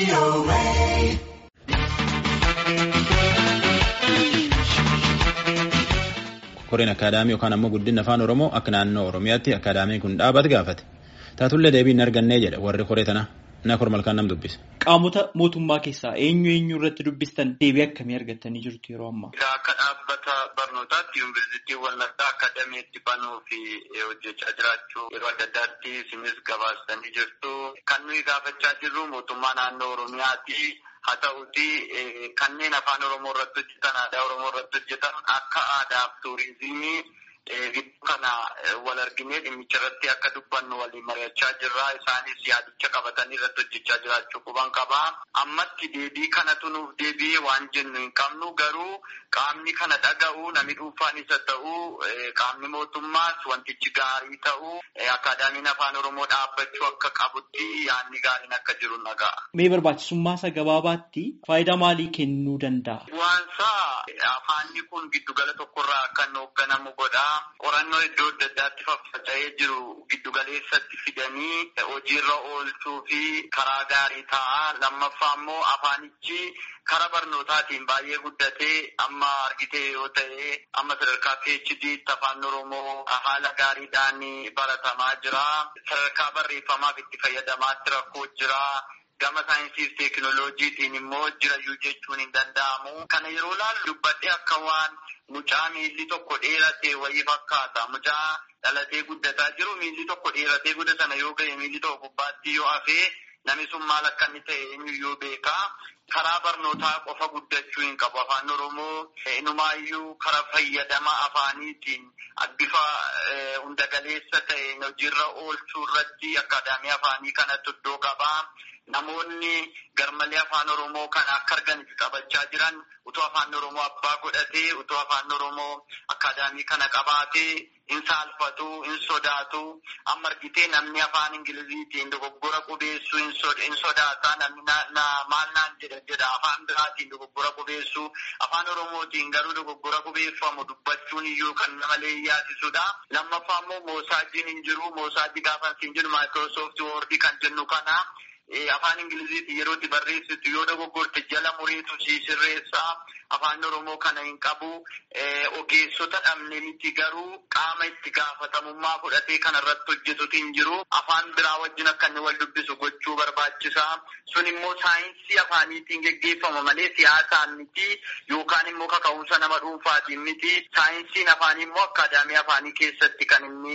Koreen akaadaamii yookaan ammoo guddinni afaan Oromoo akka naannoo Oromiyaatti akaadaamiin kun dhaabate gaafate. Taatullee deebii hin argannee jedha warri koree tana. Na kormalkaan nam dubbise. Qaamota mootummaa keessaa eenyu eenyu irratti dubbistan deebii akkamii argattanii jirtu yeroo ammaa? Akka dhaabbata barnootaatti yuunivarsiitii Wallaggaa akaadaamiitti banuu fi hojjechaa jiraachuu yeroo adda addaatti isinis gabaastanii jirtu. Kan nuyi gaafachaa jirru mootummaa naannoo Oromiyaati. Haa ta'uti kanneen afaan Oromoo irratti hojjetan aadaa Oromoo irratti hojjetan akka aadaa fi tuurizimii gidduu kana wal arginee dhimmicha irratti akka dubbannu waliin mari'achaa jirra. Isaanis yaadicha qabatanii irratti hojjechaa jiraachuu quban qaba. Ammatti deebii kanatu nuuf deebi'ee waan jennu hin qabnu garuu qaamni kana dhaga'u namni dhuunfaan isa ta'u qaamni mootummaas wantichi gaarii ta'u akaadaamiin afaan Oromoo dhaabbachuu akka qabutti yaadni gaariin akka jiru naga'a. Mee barbaachisummaa isa gabaabaatti faayidaa maalii kennuu danda'a? Bu'aansaa afaanni kun giddugala tokkorraa kan hoogganamu godha. Qorannoo iddoo adda addaatti faffaca'ee jiru giddugaleessatti fidanii hojiirra oolchuu fi karaa gaarii ta'a. Lammaffaa immoo afaanichi karaa barnootaatiin baay'ee guddatee amma argitee yoo ta'e amma sadarkaa PhD afaan Oromoo haala gaariidhaan baratamaa jira. Sadarkaa barreeffamaaf itti fayyadamaatti rakkoo jira. Gama saayinsii fi teekinooloojiitiin immoo jirayyuu jechuun hin danda'amu. Kana yeroo laallu dubbadhee akka waan mucaa miilli tokko dheerate wayii fakkaata. Mucaa dhalatee guddataa jiru miilli tokko dheeratee guddatana yoo ga'e miilli tokko gubbaatti yoo hafee namni sun maal akka inni ta'e eenyuyyuu beeka. Karaa barnootaa qofa guddachuu hin qabu afaan Oromoo inumaayyuu karaa fayyadama afaaniitiin bifa hundagaleessa ta'een hojiirra oolchuu irratti akaadaamii afaanii kanatti iddoo qabaa. Namoonni garmalee afaan Oromoo kana akka arganitti taphachaa jiran utuu afaan Oromoo abbaa godhatee utuu afaan Oromoo akaadaamii kana qabaatee hin saalfatu hin sodaatu amma argitee namni afaan Ingiliziitiin dogoggora qubeessuu hin sodaata namni maal naan jedha jedha afaan biraatiin dogoggora qubeessuu afaan Oromootiin garuu dogoggora qubeeffamu dubbachuun iyyuu kan namalee yaasisudha. Lammaffaa immoo moosaajiin hin jiru moosaajii gaafa hin jiru maayikiroosooftii woordii kan jennu kana. Afaan Ingiliziitiin yeroo itti barreessitu yoo dogoggorte jala mureetu si sirreessa. Afaan Oromoo kana hin qabu. Ogeessota dhabne miti garuu qaama itti gaafatamummaa fudhatee kana irratti hojjetutu hin jiru. Afaan biraa wajjin akka inni wal dubbisu gochuu barbaachisa. Sun immoo saayinsii afaaniitiin geggeeffama malee siyaasaan miti yookaan immoo kaka'umsa nama dhuunfaatiin miti. Saayinsiin afaanii immoo akaadaamii afaanii keessatti kan inni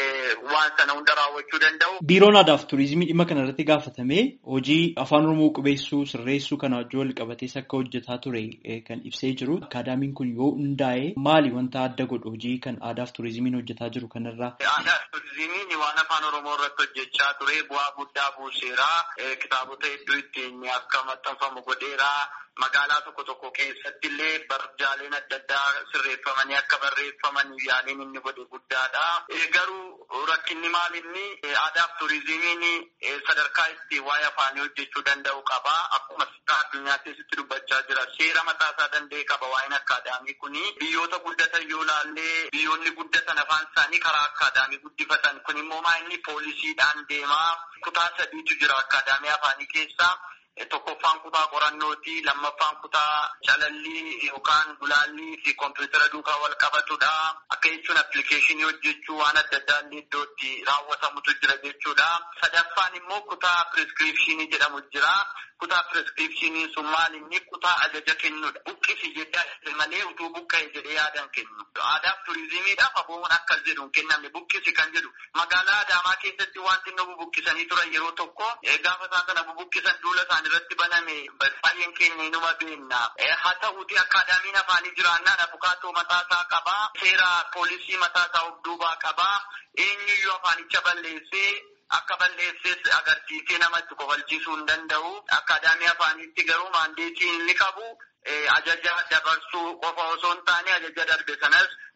waan sana hunda raawwachuu danda'u. Biiroon aadaa fi turizimii dhimma kana irratti gaafatamee hojii afaan oromoo qubeessuu sirreessuu kana wajjin wal qabatees akka hojjetaa ture kan ibsee jiru. Akaadaamiin kun yoo hundaa'e maali wanta adda godhu hojii kan aadaa fi turizimiin hojjetaa jiru kanarraa? Aadaa fi turizimiin waan afaan oromoo irratti hojjechaa ture bu'aa guddaa buuseera. Kitaabota hedduu ittiin akka maxxanfamu godheera. Magaalaa tokko tokko keessatti illee barjaaleen adda addaa sirreeffamanii akka barreeffaman yaaliin inni godhe guddaadha. Garuu rakkinni maal inni aadaa fi turizimiin sadarkaa itti waa'ee afaanii hojjechuu danda'u qaba. Akkuma addunyaa keessatti dubbachaa jira. Seera mataa isaa danda'e qaba waa'een akaadaamii kuni. Biyyoota guddatan yoo laallee biyyoonni guddatan afaan isaanii karaa akaadaamii guddifatan. Kun immoo maa inni poolisiidhaan deemaa. Kutaa sadiitu jira akaadaamii afaanii keessaa. Tokkoffaan kutaa qorannooti. Lammaffaan kutaa calallii yookaan gulaallii fi kompiitara duukaa wal qabatudha. Akka jechuun appilikeeshinii hojjechuu waan adda addaa illee iddootti raawwatamutu jira jechuudha. Sadaffaan immoo kutaa piriskiripshinii jedhamu jira. Kutaa piriskiripshinii sun maal inni kutaa ajaja kennudha. Buqqisi jedhaa malee utuu buqqa'e jedhee yaadan kennu. Aadaaf turizimiidhaaf aboomuun akkas jedhu hin kennamne buqqisi kan jedhu. Magaalaa Adaamaa keessatti wanti inni bubuqqisanii turan yeroo tokko gaafa isaan sana bubuqqisan duula isaanii irratti baname baay'een keenya inuma beenna. Haa ta'uuti akaadaamiin afaanii jiraannaan abukaatoo mataasaa qabaa. Seera poolisii mataasaa of duubaa qabaa. Eenyuyyuu afaanicha balleessee akka balleessees agarsiisee namatti kofalchiisuu hin danda'u. Akaadaamii afaaniitti garuu maandeetii inni qabu ajaja dabarsuu qofa osoo hin taane ajaja darbe sanas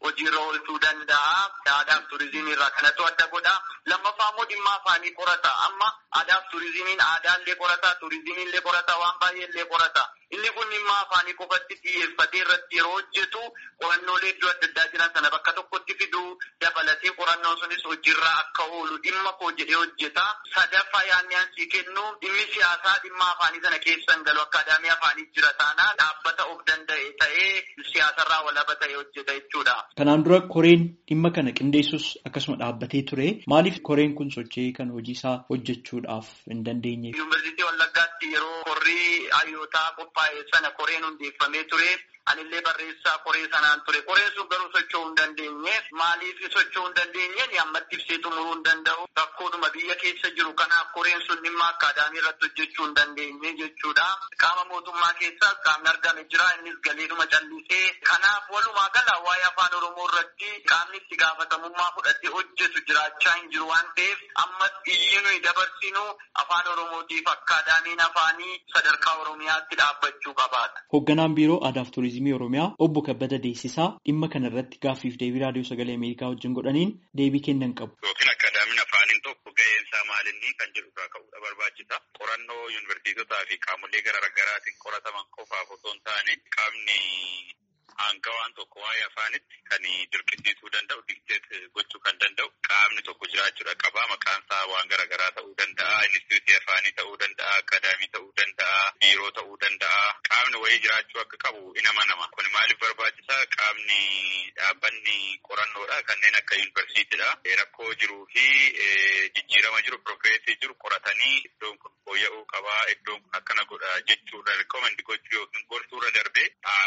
hojiirra oolchuu danda'a. Aadaaf turizimii irraa kanatu adda godha. Lammaffaa immoo dhimma afaanii qorata. Amma aadaaf turizimiin aadaallee qorata, turizimiillee qorata, waan baay'eellee qorata. Inni kun dhimma afaanii qofatti xiyyeeffatee irratti yeroo hojjetu qorannoolee iddoo adda addaa jiran sana bakka tokkotti fidu dabalatee qorannoon sunis hojiirra akka oolu dhimma koo jedhee hojjeta. Sadaffaa yaadni ansii kennu dhimmi siyaasaa dhimma afaanii sana keessa hin galu akkaadaamii afaanii jira taanaan dhaabbata of danda'e ta'ee siyaasarraa walaba ta'e hojjeta jechuudha. Kanaan dura koreen dhimma kana qindeessus akkasuma dhaabbatee ture. Maaliif koreen kun sochii kan hojii isaa hojjechuudhaaf hin dandeenye? Yuunivarsiitii Wallaggaatti yeroo korrii hayyootaa qophaa'e sana koreen hundeeffamee ture. Anillee barreessaa koree sanaan ture. Koreen sun garuu socho'uu hin dandeenye. Maaliif socho'uu hin dandeenye ammatti ibsee xumuruu hin danda'u. Rakkoodhuma biyya keessa jiru kanaaf koreen sun dhimma akkaadaamii irratti hojjechuu hin dandeenye jechuudha. Qaama mootummaa keessaas qaamni argame jira. Innis galeedhuma callisee. Kanaaf walumaa gala waa'ee afaan Oromoo irratti qaamni itti gaafatamummaa fudhatee hojjetu jiraachaa hin jiru waan ta'eef ammas iyyi nuyi dabarsinu afaan Oromootiif akkaadaamiin afaanii sadarkaa Oromiyaatti dhaabbachuu qabaata. Hoogganaan biiroo aadaaf turizimii Oromiyaa obbo Kabbada Deessisaa dhimma kana irratti gaaffiif deebii raadiyoo sagalee Ameerikaa wajjin godhaniin deebii kennan qabu. Yookiin akkaadaamiin afaaniin tokko gaheen isaa maalinni kan jedhu irraa ka'uudha barbaachisa. Qorannoo yuunivarsiitotaa fi qaamolee garaa garaatiin qorataman qofaaf osoo hin taane qaamni aangawaan tokko waa'ee afaanitti kan dirqisiisuu danda'u dikteet gochuu kan danda'u qaamni tokko jiraachuudha qaba. Maqaan isaa waan garaa garaa ta'uu danda'a. Inistituutii afaanii ta'uu danda'a. Akkaadaamii ta'uu danda'a. Biiroo ta'uu danda'a. Qaamni wayii jiraachuu akka qabu in amanama. Kun maaliif barbaachisa? Qaamni dhaabbanni qorannoodha. Kanneen akka yuunivarsiitiidha. Rakkoo jiruu fi jijjiirama jiru pirogreesii jiru qoratanii iddoon kun fooyya'uu qaba. Iddoon kun akkana godha jechuudha. Rikoomandi gochuu yookiin gorsuurra darbee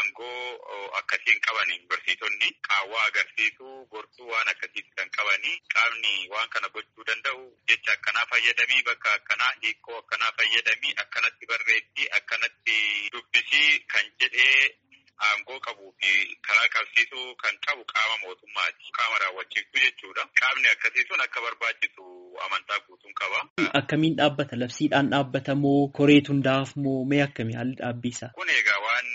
aangoo akkasiin qaban yuunivarsiitonni qaawwaa agarsiisuu gorsuu waan akkasiis kan qabanii qaamni waan kana gochuu danda'u jecha akkanaa fayyadamii bakka akkanaa hiikoo akkanaa fayyadamii akkanatti barreessii akkanatti dubbisii kan jedhee aangoo qabuu fi karaa qabsiisuu kan qabu qaama mootummaati. Qaama raawwachiisuu jechuudha. Qaamni akkasii sun akka barbaachisu amantaa guutuun qaba. Akkamiin dhaabbata? Labsiidhaan dhaabbata moo koreetu hundaa'aaf moo mee akkamii haalli dhaabbiisa? Kun egaa waan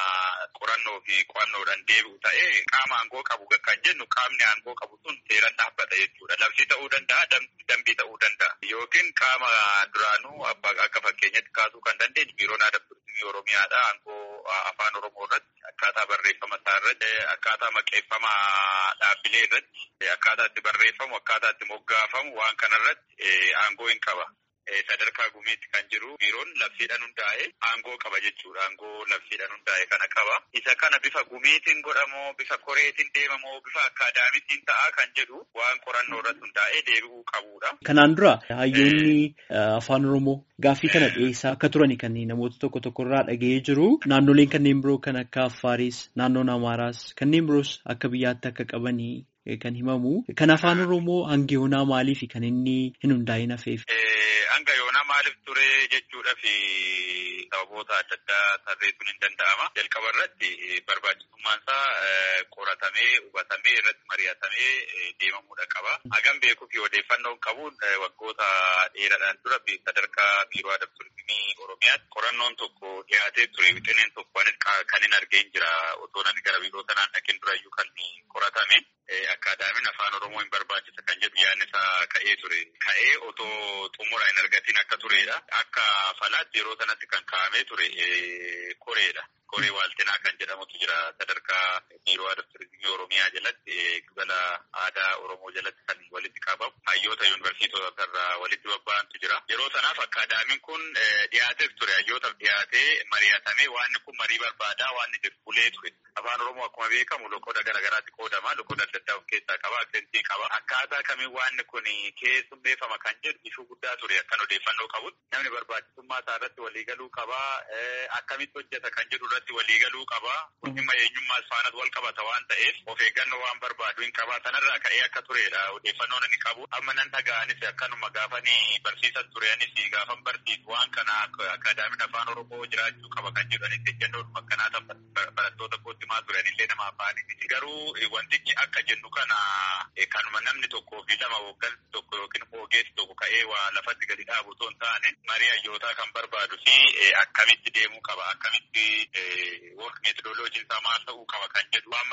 qorannoo fi qo'annoodhaan deebi'u ta'ee qaama aangoo qabu kan jennu qaamni aangoo qabu sun seeraan dhaabbata jechuudha. Labsii ta'uu danda'a, dambii ta'uu danda'a. Yookiin qaama duraanuu akka fakkeenyatti kaasuu kan dandeenyu biiroon aadaa turizimii Oromiyaadha. Aangoo afaan Oromoo irratti akkaataa barreeffama isaa irratti akkaataa maqeeffama dhaabbilee irratti akkaataa itti barreeffamu akkaataa itti moggaafamu waan kana irratti aangoo hin qaba. Sadarkaa gumiitti kan jiru biiroon labsiidhaan hundaa'e aangoo qaba jechuudha. Aangoo labsiidhaan hundaa'e kana qaba. Isa kana bifa gumiitiin godhamoo bifa koreetiin deemamoo bifa akkaadaamiitiin ta'a kan jedhu waan qorannoo irratti hundaa'ee deebi'uu qabudha. Kanaan dura hayyoonni afaan Oromoo gaaffii kana dhiyeessaa akka turani kan namoota tokko tokko irraa dhaga'ee jiru. Naannoleen kanneen biroo kan akka Affaaris, naannoon Amaaraas kanneen biroos akka biyyaatti akka qabanii kan himamu. Kan afaan Oromoo hanga yoonaa maaliif kan inni hin hundaa'in hafeef? Hanga yoonaa maaliif ture jechuudha fi sababoota adda addaa tarreessuun hin danda'ama. Jalqaba irratti barbaachisummaan isaa qoratamee hubatamee irratti mari'atamee deemamuudha qaba. Hagam beekuu fi odeeffannoon qabuun waggoota dheeraadhaan dura sadarkaa biiroo aadaa turizimii Oromiyaatti qorannoon tokko dhiyaatee ture wixineen tokko kan hin argeen jira otoo namni gara biiroo sanaan dhaqeen durayyuu kan qoratame. Akkaadaamiin afaan Oromoo hin barbaachisa kan jedhu yaadni isaa ka'ee ture. Ka'ee otoo xumura hin argatiin akka turedha. Akka falaatti yeroo sanatti kan kaa'amee ture koreedha. Koree waaltinaa kan jedhamutu jira sadarkaa biiroo aadaa turizimii Oromiyaa jalatti gibala aadaa Oromoo jalatti kan walitti qabamu hayyoota yuunivarsiitota irraa walitti bobba'antu jira. Yeroo sanaaf akkaadaamiin kun dhiyaateef ture hayyootaaf dhiyaatee mari'atamee waanni kun marii barbaadaa waanni dirbulee ture. Afaan Oromoo akkuma beekamu loqoda garaagaraatti qoodama. Loqoda adda addaa of keessaa qaba. Aksentii qaba. Akkaataa kamiin waanni kun keessummeeffama kan jedhu ishuu guddaa ture akkan odeeffannoo qabutti. Namni barbaachisummaa isaa irratti waliigaluu qaba. Akkamitti hojjeta kan jedhu irratti waliigaluu qaba. Kun dhimma eenyummaas faanas wal qabata waan ta'eef of eeggannoo waan barbaadu hin qaba. Sanarraa ka'ee akka turedha odeeffannoon inni qabu. Amma nan dhaga'anis akkanuma gaafanii barsiisan tureanis gaafan barsiisu waan kana akkaadaamiin afaan Oromoo jiraachuu qaba kan jedhanis ejjennoodhuma akkanaa barattoota kootti himaa turanillee nama afaanii. Garuu wantichi akka jennu kana kanuma namni tokkoo fi lama hooggansi tokko yookiin ogeessi tokko ka'ee waa lafatti gadi dhaabu osoo hin taane marii hayyootaa kan barbaadu fi akkamitti deemuu qaba akkamitti work methodoloojiin isaa maal ta'uu qaba kan jedhu waan marii barbaadu.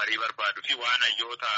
barbaadu fi waan hayyoota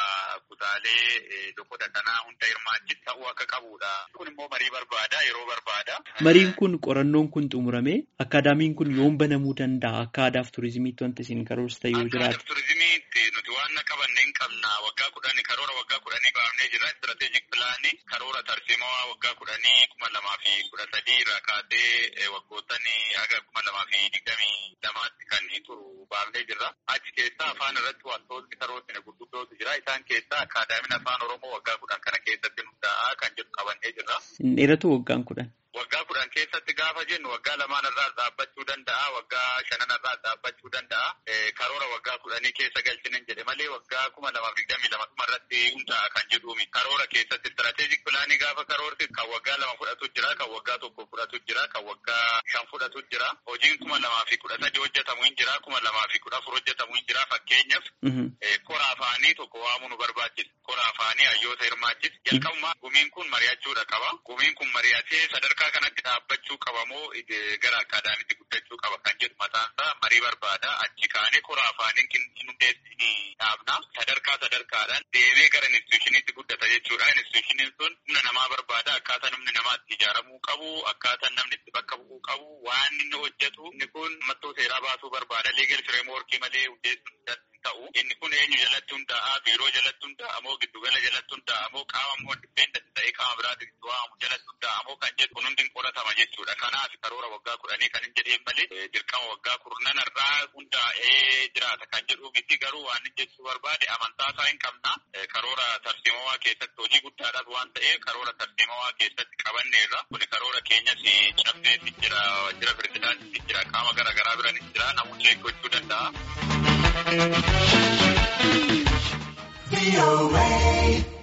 kutaalee lokoda kanaa hunda hirmaachisu ta'uu akka qabudha. Kun immoo marii barbaada yeroo barbaada. Mariin kun qorannoon kun xumurame akkaadaamiin kun yoom banamuu danda'a akka aadaaf turizimiitti wanti isin karoorsitan yoo jiraate. Akka turizimiitti nuti waan qabanne hin qabna waggaa kudhanii karoora waggaa kudhanii baafnee jira istirateejik pilaanii karoora tarsiimaa waggaa kudhanii kuma lamaa fi kudha sadii irraa kaasee waggoottan haga kuma lamaa fi digdamii lamaatti kan turu baafnee jirra. Achi keessaa afaan irratti wantoonni karoorri gurguddootu jira. Isaan keessaa akkaadaamiin afaan Oromoo waggaa kudhan kana keessatti hundaa'a kan jedhu qabannee jirra. Hin dheeratu waggaan kudhan. Waggaa kudhan keessatti gaafa jennu waggaa lamaan irraa dhaabbachuu danda'a, waggaa shanan irraa dhaabbachuu danda'a. Karoora waggaa kudhanii keessa galchinen jedhe malee waggaa kuma lamaaf digdamii lama dhuma irratti hundaa'a kan jedhuumi. Karoora keessatti istirateejik pilaanii gaafa karoorti kan waggaa lama fudhatu jira, kan waggaa tokko fudhatu jira, kan waggaa shan fudhatu jira. Hojiin kuma lamaa fi kudha sadi hojjetamu hin jira, kuma lamaa fi kudha afur hojjetamu hin jira. Fakkeenyaaf kora afaanii tokko waamuu nu barbaachisa. Kora afaanii hayyoota hirmaachisa. Jalqabumaa gumiin kun mari'achuudha qaba. Gumiin kun mari'atee sadarkaa kanatti dhaabbachuu qaba moo gara akkaadaamitti guddachuu qaba kan jedhu mataansaa marii barbaada. Achi kaanee kora afaaniin hin hundeessini dhaabna. Sadarkaa sadarkaadhaan deemee gara institushiniitti guddata jechuudha. Institushiniin sun humna namaa barbaada. Akkaataa namni namaa itti ijaaramuu qabu, akkaataa namni itti bakka bu'uu qabu, waan inni hojjetu inni kun mattoo seeraa baasuu barbaada. Leegal fireemworkii malee hundeessuun ta'u. Inni kun eenyu jalatti hundaa'a, biiroo jalatti hundaa'a moo giddugala jalatti hundaa'a moo qaama moo dipeendant ta'ee qaama biraatti waamu jalatti hundaa'a moo kan jedhu kun hundi qoratama jechuudha. Kanaaf karoora waggaa kudhanii kan hin jedheen malee dirqama waggaa kurnan irraa hundaa'ee jiraata kan jedhu miti garuu waan inni jechuu barbaade amantaa isaa hin qabna. Karoora tarsiimawaa keessatti hojii guddaadhaaf waan ta'eef karoora tarsiimawaa keessatti qabanneerra. Kun karoora keenyas cabsee jira, jira pirezidaantii jira, qaama garaagaraa biranis jira, namoonni gochuu danda'a. VOA.